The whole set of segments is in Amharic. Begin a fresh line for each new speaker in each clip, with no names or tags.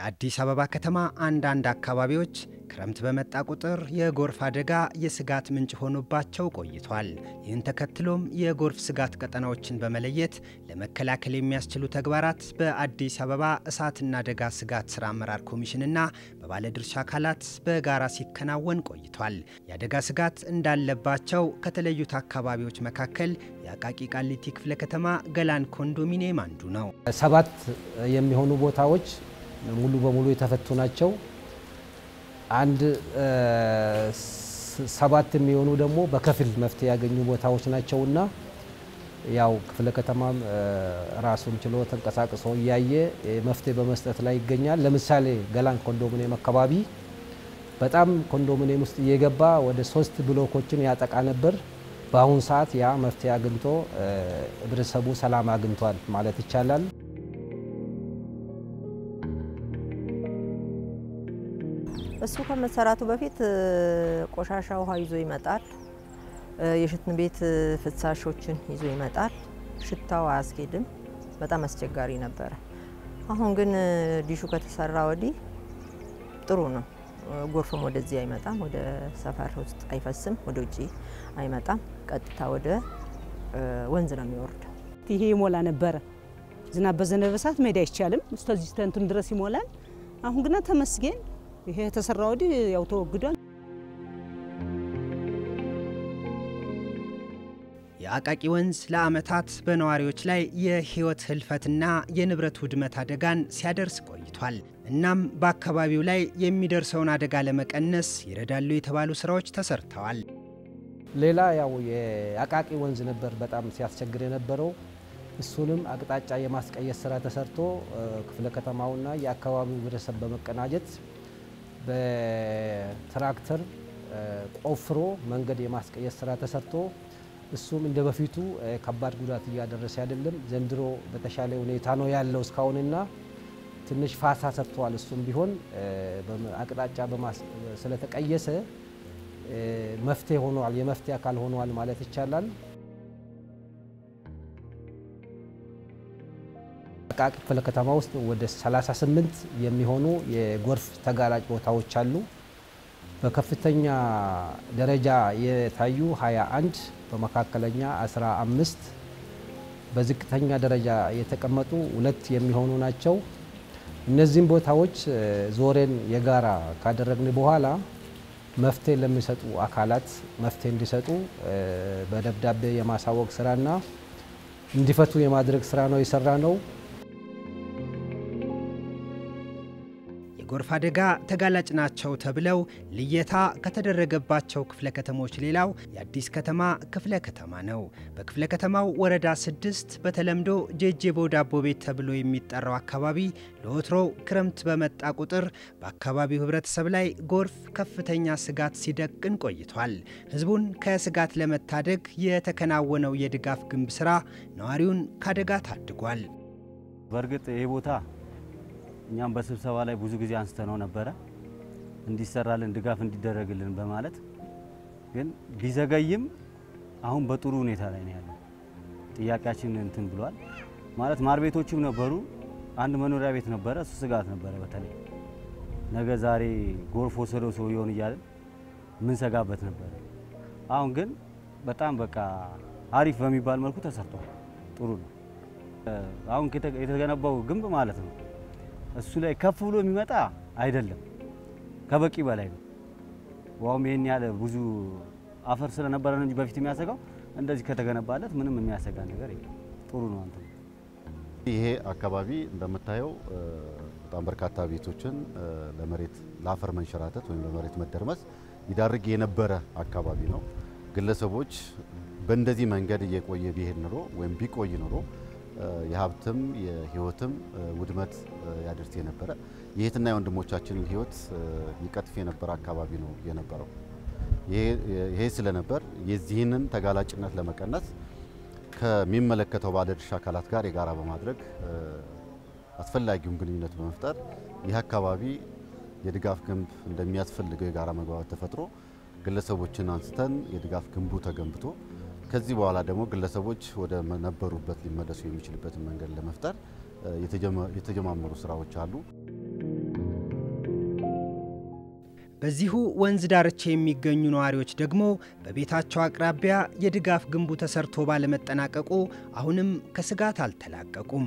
የአዲስ አበባ ከተማ አንዳንድ አካባቢዎች ክረምት በመጣ ቁጥር የጎርፍ አደጋ የስጋት ምንጭ ሆኖባቸው ቆይቷል። ይህን ተከትሎም የጎርፍ ስጋት ቀጠናዎችን በመለየት ለመከላከል የሚያስችሉ ተግባራት በአዲስ አበባ እሳትና አደጋ ስጋት ስራ አመራር ኮሚሽንና በባለድርሻ አካላት በጋራ ሲከናወን ቆይቷል። የአደጋ ስጋት እንዳለባቸው ከተለዩት አካባቢዎች መካከል የአቃቂ ቃሊቲ ክፍለ ከተማ ገላን ኮንዶሚኒየም አንዱ ነው።
ሰባት የሚሆኑ ቦታዎች ሙሉ በሙሉ የተፈቱ ናቸው። አንድ ሰባት የሚሆኑ ደግሞ በከፊል መፍትሄ ያገኙ ቦታዎች ናቸውና ያው ክፍለ ከተማም ራሱን ችሎ ተንቀሳቅሶ እያየ መፍትሄ በመስጠት ላይ ይገኛል። ለምሳሌ ገላን ኮንዶሚኒየም አካባቢ በጣም ኮንዶሚኒየም ውስጥ እየገባ ወደ ሶስት ብሎኮችን ያጠቃ ነበር። በአሁኑ ሰዓት ያ መፍትሄ አግኝቶ ህብረተሰቡ ሰላም አግኝቷል ማለት ይቻላል።
እሱ ከመሰራቱ በፊት ቆሻሻ ውሃ ይዞ ይመጣል። የሽንት ቤት ፍሳሾችን ይዞ ይመጣል። ሽታው አያስኬድም። በጣም አስቸጋሪ ነበረ። አሁን ግን ዲሹ ከተሰራ ወዲህ ጥሩ ነው። ጎርፍም ወደዚህ አይመጣም፣ ወደ ሰፈር ውስጥ አይፈስም፣ ወደ ውጭ አይመጣም። ቀጥታ ወደ ወንዝ ነው የሚወርደው።
ይሄ ይሞላ ነበረ። ዝናብ በዘነበ ሰዓት መሄድ አይቻልም። እስከዚህ ተንቱን ድረስ ይሞላል። አሁን ግና ተመስገን ይሄ የተሰራ ወዲህ ያው ተወግዷል።
የአቃቂ ወንዝ ለዓመታት በነዋሪዎች ላይ የሕይወት ህልፈትና የንብረት ውድመት አደጋን ሲያደርስ ቆይቷል። እናም በአካባቢው ላይ የሚደርሰውን አደጋ ለመቀነስ ይረዳሉ የተባሉ ስራዎች ተሰርተዋል።
ሌላ ያው የአቃቂ ወንዝ ነበር በጣም ሲያስቸግር የነበረው። እሱንም አቅጣጫ የማስቀየስ ስራ ተሰርቶ ክፍለ ከተማውና የአካባቢው ህብረተሰብ በመቀናጀት በትራክተር ቆፍሮ መንገድ የማስቀየስ ስራ ተሰርቶ እሱም እንደ በፊቱ ከባድ ጉዳት እያደረሰ አይደለም። ዘንድሮ በተሻለ ሁኔታ ነው ያለው እስካሁንና ትንሽ ፋሳ ሰጥተዋል። እሱም ቢሆን አቅጣጫ ስለተቀየሰ መፍትሄ ሆኗል፣ የመፍትሄ አካል ሆኗል ማለት ይቻላል። አቃቂ ክፍለ ከተማ ውስጥ ወደ 38 የሚሆኑ የጎርፍ ተጋላጭ ቦታዎች አሉ። በከፍተኛ ደረጃ የታዩ 21፣ በመካከለኛ 15፣ በዝቅተኛ ደረጃ የተቀመጡ ሁለት የሚሆኑ ናቸው። እነዚህም ቦታዎች ዞሬን የጋራ ካደረግን በኋላ መፍትሄ ለሚሰጡ አካላት መፍትሄ እንዲሰጡ በደብዳቤ የማሳወቅ ስራና እንዲፈቱ የማድረግ ስራ ነው የሰራ ነው።
የጎርፍ አደጋ ተጋላጭ ናቸው ተብለው ልየታ ከተደረገባቸው ክፍለ ከተሞች ሌላው የአዲስ ከተማ ክፍለ ከተማ ነው። በክፍለ ከተማው ወረዳ ስድስት በተለምዶ ጄጄቦ ዳቦ ቤት ተብሎ የሚጠራው አካባቢ ለወትሮ ክረምት በመጣ ቁጥር በአካባቢው ሕብረተሰብ ላይ ጎርፍ ከፍተኛ ስጋት ሲደቅን ቆይቷል። ሕዝቡን ከስጋት ለመታደግ የተከናወነው የድጋፍ ግንብ ስራ ነዋሪውን ከአደጋ ታድጓል።
በእርግጥ ይህ ቦታ እኛም በስብሰባ ላይ ብዙ ጊዜ አንስተነው ነበረ እንዲሰራልን ድጋፍ እንዲደረግልን በማለት ግን ቢዘገይም አሁን በጥሩ ሁኔታ ላይ ነው ያለው። ጥያቄያችን እንትን ብሏል ማለት ማር ቤቶችም ነበሩ፣ አንድ መኖሪያ ቤት ነበረ። እሱ ስጋት ነበረ። በተለይ ነገ ዛሬ ጎርፍ ወሰደው ሰው ይሆን እያለን ምን ሰጋበት ነበረ። አሁን ግን በጣም በቃ አሪፍ በሚባል መልኩ ተሰርቷል። ጥሩ ነው። አሁን የተገነባው ግንብ ማለት ነው እሱ ላይ ከፍ ብሎ የሚመጣ አይደለም፣ ከበቂ በላይ ነው። ውሃውም ይሄን ያለ ብዙ አፈር ስለነበረ ነው እንጂ በፊት የሚያሰጋው እንደዚህ ከተገነባለት ምንም የሚያሰጋ ነገር የለም። ጥሩ ነው። አንተ
ይሄ አካባቢ እንደምታየው በጣም በርካታ ቤቶችን ለመሬት ለአፈር መንሸራተት ወይም ለመሬት መደርመስ ይዳርግ የነበረ አካባቢ ነው። ግለሰቦች በእንደዚህ መንገድ እየቆየ ቢሄድ ኑሮ ወይም ቢቆይ ኑሮ የሀብትም የሕይወትም ውድመት ያደርስ የነበረ የእህትና የወንድሞቻችንን ሕይወት ይቀጥፍ የነበረ አካባቢ ነው የነበረው። ይሄ ስለነበር የዚህንን ተጋላጭነት ለመቀነስ ከሚመለከተው ባለድርሻ አካላት ጋር የጋራ በማድረግ አስፈላጊውን ግንኙነት በመፍጠር ይህ አካባቢ የድጋፍ ግንብ እንደሚያስፈልገው የጋራ መግባባት ተፈጥሮ ግለሰቦችን አንስተን የድጋፍ ግንቡ ተገንብቶ ከዚህ በኋላ ደግሞ ግለሰቦች ወደ ነበሩበት ሊመለሱ የሚችልበትን መንገድ ለመፍጠር የተጀማመሩ ስራዎች አሉ።
በዚሁ ወንዝ ዳርቻ የሚገኙ ነዋሪዎች ደግሞ በቤታቸው አቅራቢያ የድጋፍ ግንቡ ተሰርቶ ባለመጠናቀቁ አሁንም ከስጋት አልተላቀቁም።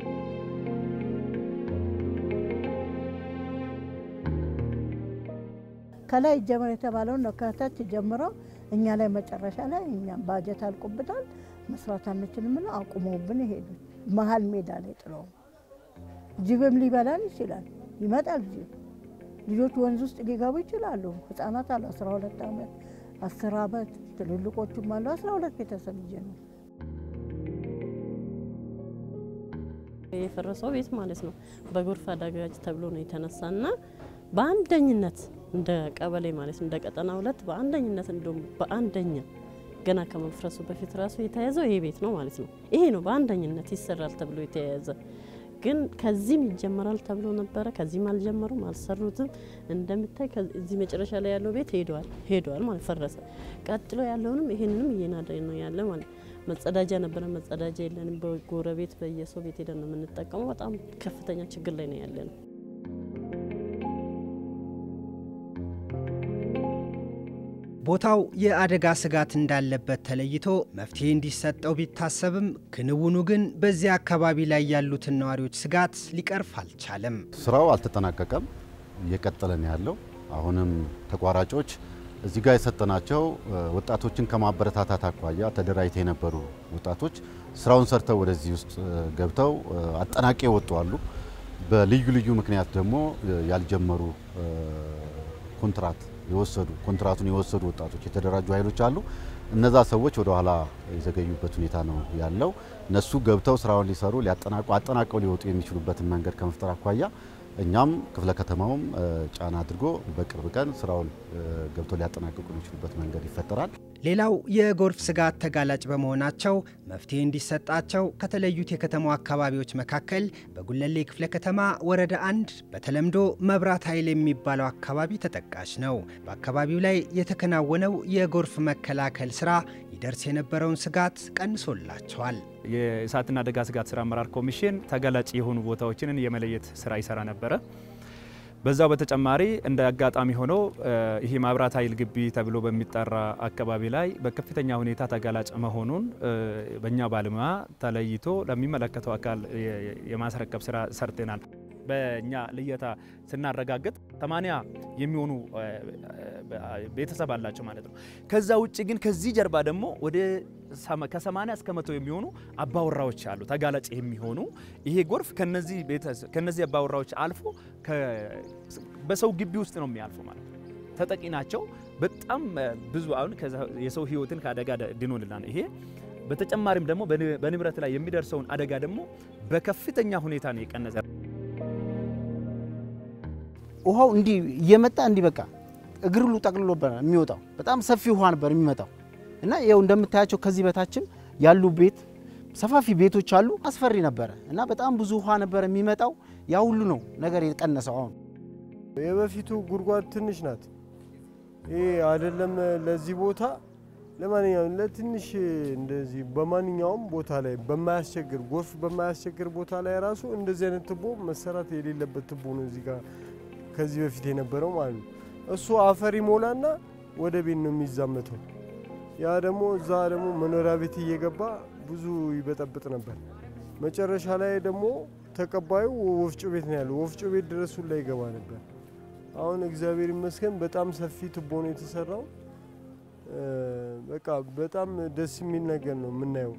ከላይ ጀምሮ የተባለውን ነው ከታች ጀምሮ እኛ ላይ መጨረሻ ላይ እኛም ባጀት አልቆብናል መስራት አንችልም ብለው አቁመውብን ይሄዱት መሀል ሜዳ ላይ ጥለው ጅብም ሊበላን ይችላል። ይመጣል ጅብ። ልጆች ወንዝ ውስጥ ሊገቡ ይችላሉ። ህጻናት አሉ 12 ዓመት 10 ዓመት ትልልቆቹም አሉ 12 ቤተሰብ ይዤ ነው
የፈረሰው ቤት ማለት ነው። በጎርፍ አደጋጅ ተብሎ ነው የተነሳና በአንደኝነት እንደ ቀበሌ ማለት እንደ ቀጠና ሁለት በአንደኝነት እንደውም በአንደኛ ገና ከመፍረሱ በፊት ራሱ የተያዘው ይሄ ቤት ነው ማለት ነው። ይሄ ነው በአንደኝነት ይሰራል ተብሎ የተያያዘ ግን ከዚህም ይጀመራል ተብሎ ነበረ። ከዚህም አልጀመሩም፣ አልሰሩትም። እንደምታይ እዚህ መጨረሻ ላይ ያለው ቤት ሄደዋል ሄደዋል ማለት ፈረሰ። ቀጥሎ ያለውንም ይሄንንም እየናደ ነው ያለ ማለት መጸዳጃ ነበረ፣ መጸዳጃ የለንም። በጎረቤት በየሰው ቤት ሄደን ነው የምንጠቀመው። በጣም ከፍተኛ ችግር ላይ ነው ያለ ነው።
ቦታው የአደጋ ስጋት እንዳለበት ተለይቶ መፍትሄ እንዲሰጠው ቢታሰብም ክንውኑ ግን በዚያ አካባቢ ላይ ያሉትን ነዋሪዎች ስጋት ሊቀርፍ አልቻለም።
ስራው አልተጠናቀቀም፣ እየቀጠለ ነው ያለው። አሁንም ተቋራጮች እዚህ ጋር የሰጠናቸው ወጣቶችን ከማበረታታት አኳያ ተደራጅተው የነበሩ ወጣቶች ስራውን ሰርተው ወደዚህ ውስጥ ገብተው አጠናቂ የወጡ አሉ። በልዩ ልዩ ምክንያት ደግሞ ያልጀመሩ ኮንትራት የወሰዱ ኮንትራቱን የወሰዱ ወጣቶች የተደራጁ ኃይሎች አሉ። እነዛ ሰዎች ወደ ኋላ የዘገዩበት ሁኔታ ነው ያለው። እነሱ ገብተው ስራውን ሊሰሩ ሊያጠናቁ አጠናቀው ሊወጡ የሚችሉበትን መንገድ ከመፍጠር አኳያ እኛም ክፍለ ከተማውም ጫና አድርጎ በቅርብ ቀን ስራውን ገብተው ሊያጠናቅቁ የሚችሉበት መንገድ ይፈጠራል።
ሌላው የጎርፍ ስጋት ተጋላጭ በመሆናቸው መፍትሄ እንዲሰጣቸው ከተለዩት የከተማው አካባቢዎች መካከል በጉለሌ ክፍለ ከተማ ወረዳ አንድ በተለምዶ መብራት ኃይል የሚባለው አካባቢ ተጠቃሽ ነው። በአካባቢው ላይ የተከናወነው የጎርፍ መከላከል ስራ ይደርስ የነበረውን ስጋት ቀንሶላቸዋል።
የእሳትና አደጋ ስጋት ስራ አመራር ኮሚሽን ተጋላጭ የሆኑ ቦታዎችን የመለየት ስራ ይሰራ ነበረ። በዛው በተጨማሪ እንደ አጋጣሚ ሆኖ ይሄ መብራት ኃይል ግቢ ተብሎ በሚጠራ አካባቢ ላይ በከፍተኛ ሁኔታ ተጋላጭ መሆኑን በእኛ ባለሙያ ተለይቶ ለሚመለከተው አካል የማስረከብ ስራ ሰርተናል። በእኛ ልየታ ስናረጋግጥ ሰማንያ የሚሆኑ ቤተሰብ አላቸው ማለት ነው። ከዛ ውጭ ግን ከዚህ ጀርባ ደግሞ ወደ ከሰማንያ እስከ መቶ የሚሆኑ አባወራዎች አሉ ተጋላጭ የሚሆኑ ይሄ ጎርፍ ከነዚህ አባወራዎች አልፎ በሰው ግቢ ውስጥ ነው የሚያልፉ ማለት ነው። ተጠቂ ናቸው። በጣም ብዙ አሁን የሰው ህይወትን ከአደጋ ድኖልናል ይሄ በተጨማሪም ደግሞ በንብረት ላይ የሚደርሰውን አደጋ ደግሞ በከፍተኛ ሁኔታ ነው የቀነሰ።
ውሃው እንዲህ እየመጣ እንዲህ በቃ እግር ሁሉ ጠቅልሎ የሚወጣው በጣም ሰፊ ውሃ ነበር የሚመጣው እና ይኸው እንደምታያቸው ከዚህ በታችም ያሉ ቤት ሰፋፊ ቤቶች አሉ። አስፈሪ ነበረ እና በጣም ብዙ ውሃ ነበር የሚመጣው። ያ ሁሉ ነው ነገር የቀነሰው። አሁን
የበፊቱ ጉድጓድ ትንሽ ናት። ይሄ አይደለም ለዚህ ቦታ ለማንኛውም ለትንሽ እንደዚህ በማንኛውም ቦታ ላይ በማያስቸግር ጎርፍ በማያስቸግር ቦታ ላይ ራሱ እንደዚህ አይነት ቱቦ መሰራት የሌለበት ቱቦ ነው እዚህ ጋር ከዚህ በፊት የነበረው ማለት ነው። እሱ አፈር ይሞላና ወደ ቤት ነው የሚዛመተው። ያ ደግሞ እዛ ደግሞ መኖሪያ ቤት እየገባ ብዙ ይበጠብጥ ነበር። መጨረሻ ላይ ደግሞ ተቀባዩ ወፍጮ ቤት ነው ያለው። ወፍጮ ቤት ድረሱ ላይ ይገባ ነበር። አሁን እግዚአብሔር ይመስገን በጣም ሰፊ ቱቦ ነው የተሰራው። በቃ በጣም ደስ የሚል ነገር ነው የምናየው።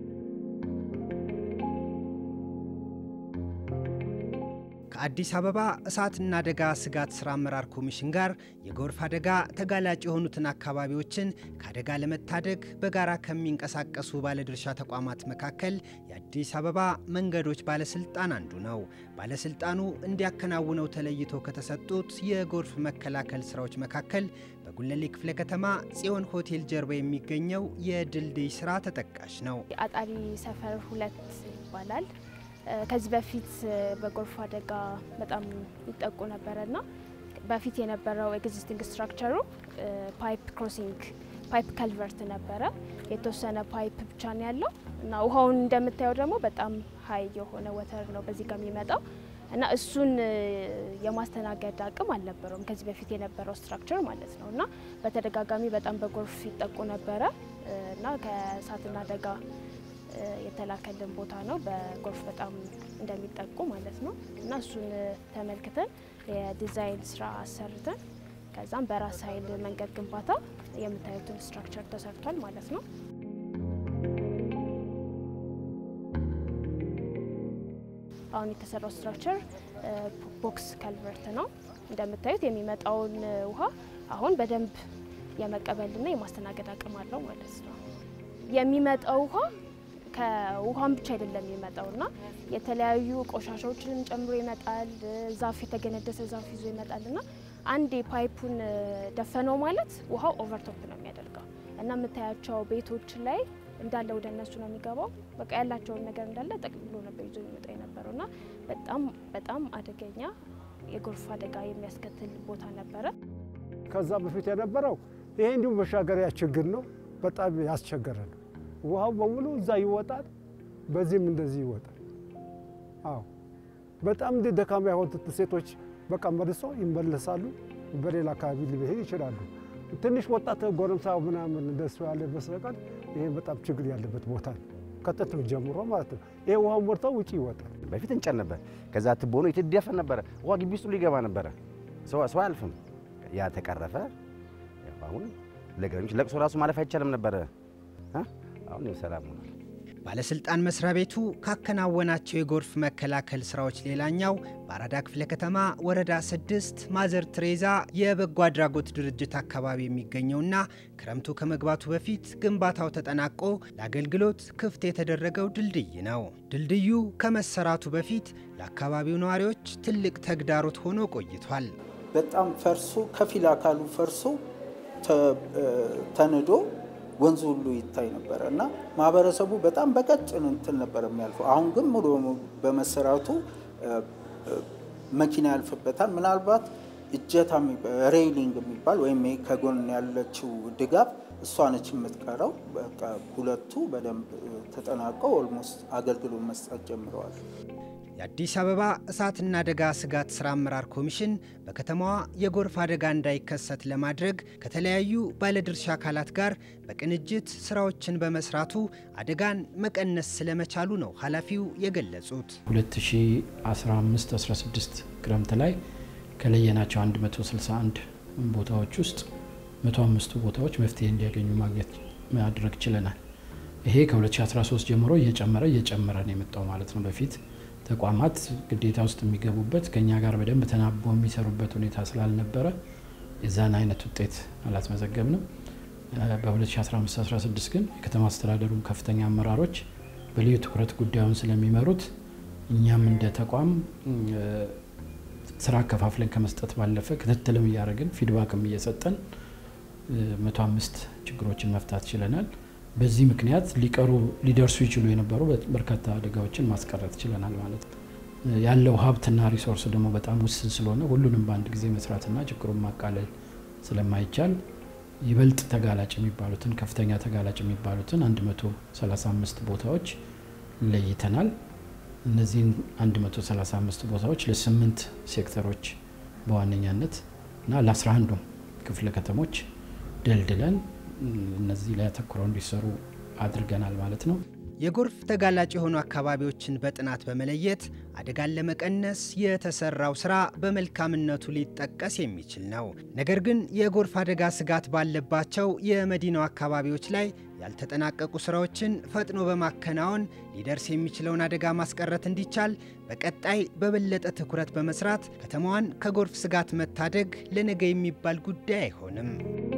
ከአዲስ አበባ እሳትና አደጋ ስጋት ስራ አመራር ኮሚሽን ጋር የጎርፍ አደጋ ተጋላጭ የሆኑትን አካባቢዎችን ከአደጋ ለመታደግ በጋራ ከሚንቀሳቀሱ ባለድርሻ ተቋማት መካከል የአዲስ አበባ መንገዶች ባለስልጣን አንዱ ነው። ባለስልጣኑ እንዲያከናውነው ተለይቶ ከተሰጡት የጎርፍ መከላከል ስራዎች መካከል በጉለሌ ክፍለ ከተማ ጽዮን ሆቴል ጀርባ የሚገኘው የድልድይ ስራ ተጠቃሽ ነው።
አጣሪ ሰፈር ሁለት ይባላል። ከዚህ በፊት በጎርፍ አደጋ በጣም ይጠቁ ነበረና በፊት የነበረው ኤግዚስቲንግ ስትራክቸሩ ፓይፕ ክሮሲንግ ፓይፕ ከልቨርት ነበረ። የተወሰነ ፓይፕ ብቻ ነው ያለው እና ውሃውን እንደምታየው ደግሞ በጣም ሀይ የሆነ ወተር ነው በዚህ ጋር የሚመጣው እና እሱን የማስተናገድ አቅም አልነበረውም ከዚህ በፊት የነበረው ስትራክቸር ማለት ነው። እና በተደጋጋሚ በጣም በጎርፍ ይጠቁ ነበረ እና ከእሳትና አደጋ የተላከልን ቦታ ነው። በጎርፍ በጣም እንደሚጠቁ ማለት ነው እና እሱን ተመልክተን የዲዛይን ስራ አሰርተን ከዛም በራስ ኃይል መንገድ ግንባታ የምታዩትን ስትራክቸር ተሰርቷል ማለት ነው። አሁን የተሰራው ስትራክቸር ቦክስ ከልቨርት ነው። እንደምታዩት የሚመጣውን ውሃ አሁን በደንብ የመቀበልና የማስተናገድ አቅም አለው ማለት ነው። የሚመጣው ውሃ ከውሃም ብቻ አይደለም የሚመጣው እና የተለያዩ ቆሻሻዎችንም ጨምሮ ይመጣል። ዛፍ የተገነደሰ ዛፍ ይዞ ይመጣል እና አንዴ ፓይፑን ደፈነው ማለት ውሃው ኦቨርቶፕ ነው የሚያደርገው እና የምታያቸው ቤቶች ላይ እንዳለ ወደ እነሱ ነው የሚገባው። በቃ ያላቸውን ነገር እንዳለ ጠቅልሎ ነበር ይዞ የሚመጣ የነበረው እና በጣም በጣም አደገኛ የጎርፍ አደጋ የሚያስከትል ቦታ ነበረ።
ከዛ በፊት የነበረው ይሄ እንዲሁም መሻገሪያ ችግር ነው። በጣም ያስቸገረ ነው። ውሃው በሙሉ እዛ ይወጣል፣ በዚህም እንደዚህ ይወጣል። አዎ በጣም እንደ ደካማ የሆኑት ሴቶች በቃ መልሶ ይመለሳሉ። በሌላ አካባቢ ሊሄድ ይችላሉ። ትንሽ ወጣት ጎረምሳ ምናምን እንደሱ ያለ በስተቀር ይሄ በጣም ችግር ያለበት ቦታ ነው። ከጥንት ጀምሮ ማለት ነው። ይሄ ውሃ ሞልቶ ውጭ ይወጣል።
በፊት እንጨት ነበር። ከዛ ትቦ ነው የተደፈን ነበረ። ውሃ ግቢ ውስጥ ሊገባ ነበረ። ሰው ሰው አያልፍም። ያ ተቀረፈ። አሁን ለእግረኞች ለቅሶ ራሱ ማለፍ አይቻልም ነበረ። አሁን ሰላም ሆኗል።
ባለስልጣን መስሪያ ቤቱ ካከናወናቸው የጎርፍ መከላከል ስራዎች ሌላኛው በአራዳ ክፍለ ከተማ ወረዳ ስድስት ማዘር ትሬዛ የበጎ አድራጎት ድርጅት አካባቢ የሚገኘውና ክረምቱ ከመግባቱ በፊት ግንባታው ተጠናቆ ለአገልግሎት ክፍት የተደረገው ድልድይ ነው። ድልድዩ ከመሰራቱ በፊት ለአካባቢው ነዋሪዎች ትልቅ ተግዳሮት ሆኖ ቆይቷል።
በጣም ፈርሶ ከፊል አካሉ ፈርሶ ተንዶ ወንዙ ሁሉ ይታይ ነበረ እና ማህበረሰቡ በጣም በቀጭን እንትን ነበር የሚያልፈው። አሁን ግን ሙሉ በመሰራቱ መኪና ያልፍበታል። ምናልባት እጀታ ሬይሊንግ የሚባል ወይም ከጎን ያለችው ድጋፍ እሷ ነች የምትቀረው። በቃ ሁለቱ በደንብ ተጠናቀው ኦልሞስት አገልግሎት መስጠት ጀምረዋል።
የአዲስ አበባ እሳትና አደጋ ስጋት ስራ አመራር ኮሚሽን በከተማዋ የጎርፍ አደጋ እንዳይከሰት ለማድረግ ከተለያዩ ባለድርሻ አካላት ጋር በቅንጅት ስራዎችን በመስራቱ አደጋን መቀነስ ስለመቻሉ ነው ኃላፊው የገለጹት።
2015-16 ክረምት ላይ ከለየናቸው 161 ቦታዎች ውስጥ 105ቱ ቦታዎች መፍትሄ እንዲያገኙ ማግኘት ማድረግ ችለናል። ይሄ ከ2013 ጀምሮ እየጨመረ እየጨመረ ነው የመጣው ማለት ነው። በፊት ተቋማት ግዴታ ውስጥ የሚገቡበት ከኛ ጋር በደንብ ተናቦ የሚሰሩበት ሁኔታ ስላልነበረ የዛን አይነት ውጤት አላስመዘገብንም። በ2015/16 ግን የከተማ አስተዳደሩ ከፍተኛ አመራሮች በልዩ ትኩረት ጉዳዩን ስለሚመሩት እኛም እንደ ተቋም ስራ አከፋፍለን ከመስጠት ባለፈ ክትትልም እያደረግን ፊድባክም እየሰጠን 105 ችግሮችን መፍታት ችለናል። በዚህ ምክንያት ሊቀሩ ሊደርሱ ይችሉ የነበሩ በርካታ አደጋዎችን ማስቀረት ችለናል ማለት ነው። ያለው ሀብትና ሪሶርስ ደግሞ በጣም ውስን ስለሆነ ሁሉንም በአንድ ጊዜ መስራትና ችግሩን ማቃለል ስለማይቻል ይበልጥ ተጋላጭ የሚባሉትን ከፍተኛ ተጋላጭ የሚባሉትን 135 ቦታዎች ለይተናል። እነዚህን 135 ቦታዎች ለስምንት ሴክተሮች በዋነኛነት እና ለ11ዱም ክፍለ ከተሞች ደልድለን እነዚህ ላይ አተኩረው እንዲሰሩ አድርገናል ማለት ነው።
የጎርፍ ተጋላጭ የሆኑ አካባቢዎችን በጥናት በመለየት አደጋን ለመቀነስ የተሰራው ስራ በመልካምነቱ ሊጠቀስ የሚችል ነው። ነገር ግን የጎርፍ አደጋ ስጋት ባለባቸው የመዲናው አካባቢዎች ላይ ያልተጠናቀቁ ስራዎችን ፈጥኖ በማከናወን ሊደርስ የሚችለውን አደጋ ማስቀረት እንዲቻል በቀጣይ በበለጠ ትኩረት በመስራት ከተማዋን ከጎርፍ ስጋት መታደግ ለነገ የሚባል ጉዳይ አይሆንም።